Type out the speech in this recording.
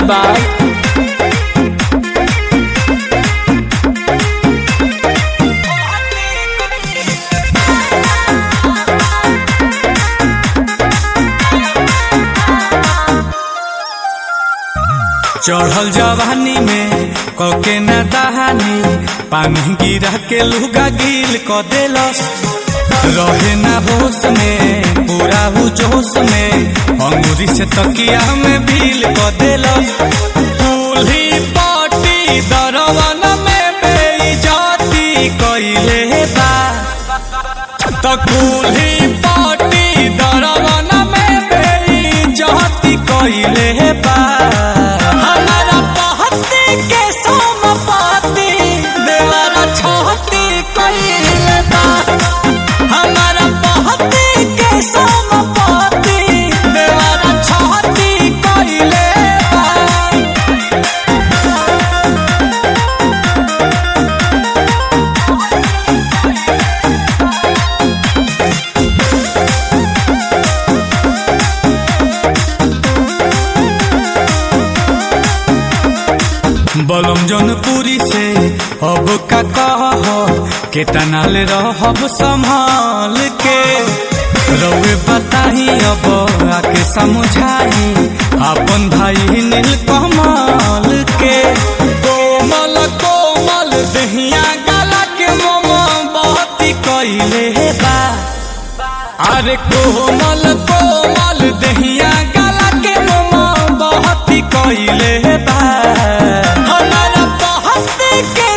बा चढ़ल जवानी में कके न दहानी पानी गिरा के लुगा गिल क देलस रहे ना होश में पूरा हु जोश में अंगूरी से तकिया में भील क देलस दूल्ही पाटी दरवन में बेइज्जती कइले बा त कुल्ही पाटी दरवन में बेइज्जती कइले बा हमारा पहती के सोमपति देवरा छहती कइले बा हमारा पहती के सोमपति देवरा छहती कइले बा बलम जनपुरी से अब का कह केतना ले रहब संभाल के रउए बताही अब आके समझाई अपन भाई नील कमल के कोमल कोमल दहिया गला के मोम बहती कइले बा अरे कोमल कोमल दहिया गला के मोम बहती कइले बा हमारा बहती के